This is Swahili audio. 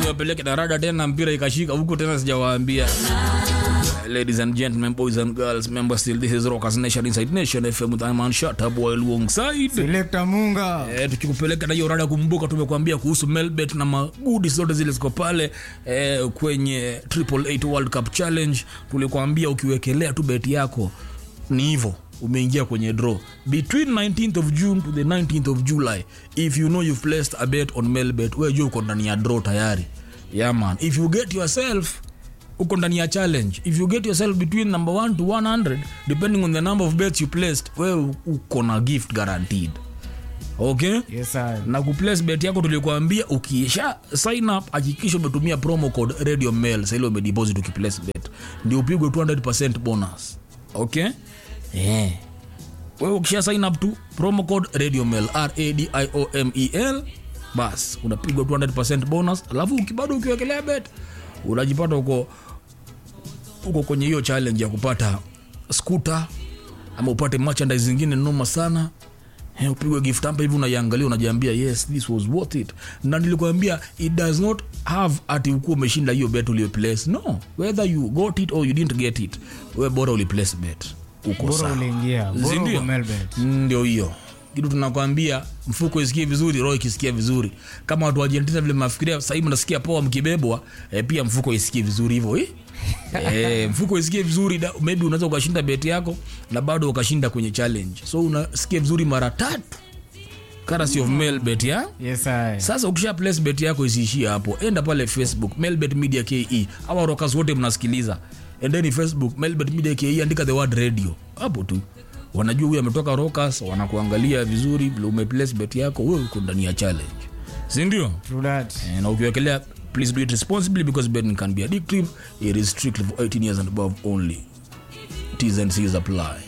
niwapeleke darada tena mpira ikashika huko tena sijawaambia ladies and gentlemen boys and girls remember still this is rockers nation inside nation fm with Iman shut up while alongside Selector Munga. Eh, tukikupeleka na hiyo rada kumbuka tumekuambia kuhusu melbet na magudi zote zile ziko pale eh, kwenye triple eight world cup challenge tulikuambia ukiwekelea tu beti yako ni hivyo umeingia kwenye draw between 19th of june to the 19th of july if you know you've placed a bet on melbet we jua uko ndani ya draw tayari yeah man if you get yourself uko ndani ya challenge if you get yourself between number 1 to 100 depending on the number of bets you placed we uko na gift guaranteed okay Yes, sir. na kuplace bet yako tulikuambia ukiisha sign up hakikisha umetumia promo code radio mail saili umedeposit ukiplace bet ndio upigwe 200 bonus okay yeah. wewe ukisha sign up tu promo code radio mail radiomel bas unapigwa 200 bonus alafu uki- bado ukiwekelea bet unajipata uko uko kwenye hiyo challenge ya kupata skuta ama upate merchandise zingine noma sana Eh, upigwe gift hapa hivi unaiangalia unajiambia yes this was worth it na nilikwambia it does not have ati ukuwa umeshinda hiyo bet uliyoplace no whether you got it or you didn't get it we bora uliplace bet uko Bora sawa uliingia. Bora Si uko ndio? Melbet. ndio hiyo kitu tunakwambia mfuko isikie vizuri roho ikisikia vizuri kama watu wa argentina vile mnafikiria sahii mnasikia poa mkibebwa eh, pia mfuko isikie vizuri hivyo eh? eh, mfuko isikie vizuri da, maybe unaweza ukashinda beti yako na bado ukashinda kwenye challenge so unasikia vizuri mara tatu currency of mail bet ya Yes, sir. sasa ukisha place bet yako isiishie hapo enda pale facebook mailbet media ke awa rokas wote mnasikiliza endeni facebook mailbet media ke andika the word radio hapo tu wanajua huyu ametoka rokas wanakuangalia vizuri vile umeplace bet yako wewe uko ndani ya challenge sindio True that. Eh, na ukiwekelea please do it responsibly because betting can be addictive it is strictly for 18 years and above only t's and c's apply